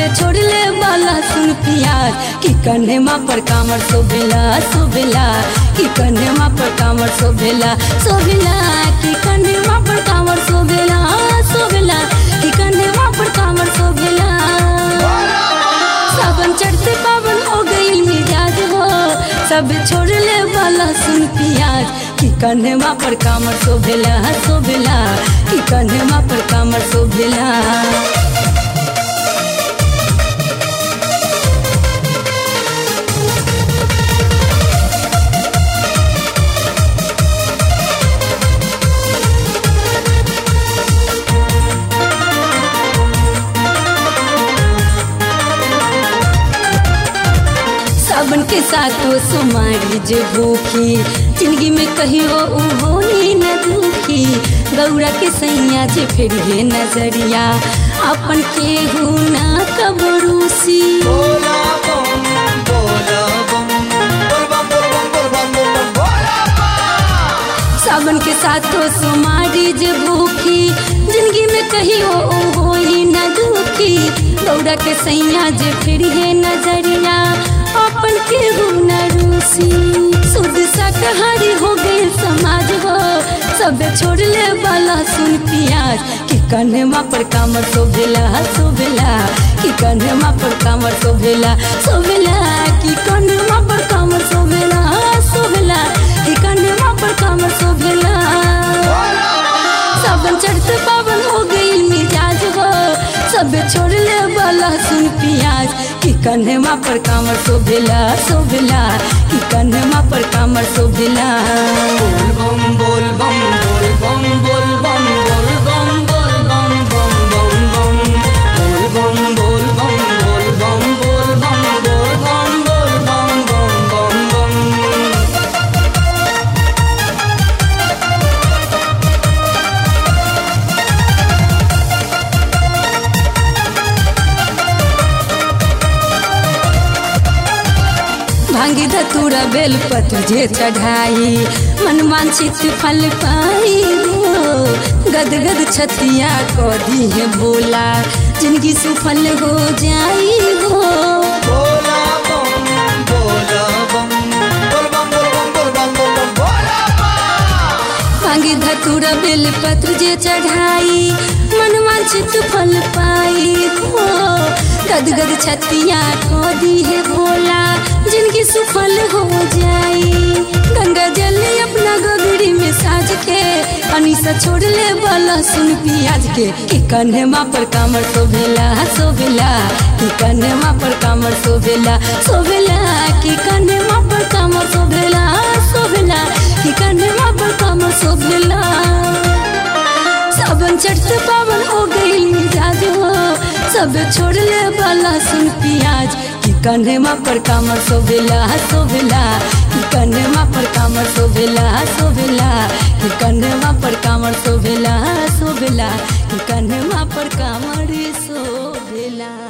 छोड़ले वाला सुन पियाज कि कन्हेमा पर कामर शोभेला शोभेला कि कन्हेमा पर कामर शोभेला शोभेला कि कन्हेमा पर कामर शोभेला शोभेला कि कन्हेमा पर कामर शोभेला सावन चढ़ते पावन हो गई मिजाज हो सब छोड़ले वाला सुन पियाज कि कन्हेमा पर कामर शोभेला शोभेला कि कन्हेमा पर कामर शोभेला सावन के साथो सुमारी जे भूखी जिंदगी में कहियो उ होई न दुखी गौरा के सैया जे फिर हे नजरिया अपन केहू ना कबरूसी बोला बम बोला बम बोल बम बोल बम बोल बम बोल बम बोला बम सावन के साथो सुमारी जे भूखी जिंदगी में कहियो उ होई न दुखी गौरा के सैया जे फिर हे नजरिया अपन केहू न रूसी शुद्ध शाकाहारी हो गए समाज हो सब छोड़ले वाला सुन पियाज कि कन्हेमा पर कामर शोभेला शोभेला कि कन्हेमा पर कामर शोभेला शोभेला कि कन्हेमा पर कामर शोभेला शोभेला कि कन्हेमा पर कामर शोभेला सावन चढ़ते पावन हो गई मिजाज हो सब छोड़ले वाला सुन पियाज कि कन्हेमा पर कामर शोभेला शोभेला कि कन्हेमा पर कामर शोभेला बोल बम बोल बम बोल बम बोल बम बोल बम बोल बम बम बम बम बोल बम बोल बम बोल बम बोल बम बोल बम बोल बम बम बम बम भांगी धतूरा बेल पत्र जे चढ़ाई मन वांछित फल पाई हो गद गद छतिया को दी है भोला जिंदगी सुफल हो जाई हो बोला बम बोला बम बोल बम बोल बम बोल बम बोल बम बोला बम भांगी धतूरा बेल पत्र जे चढ़ाई मन वांछित फल पाई हो गद गद छतिया को दी है भोला जिनकी सुफल हो जाई गंगा जल अपना गोगड़ी में साज के अनिसा छोड़ ले वाला सुन पियाज के कि कन्हेमा पर कामर शोभेला शोभेला कि कन्हेमा पर कामर शोभेला शोभेला कि कन्हेमा पर कामर शोभेला शोभेला कि कन्हेमा पर कामर शोभेला सावन चढ़ते पावन हो गई मिजाज हो सब छोड़ ले वाला सुन पियाज कि कन्हेमा पर कामर शोभेला शोभेला कि कन्हेमा पर कामर शोभेला शोभेला कि कन्हेमा पर कामर शोभेला शोभेला कि कन्हेमा पर कामर शोभेला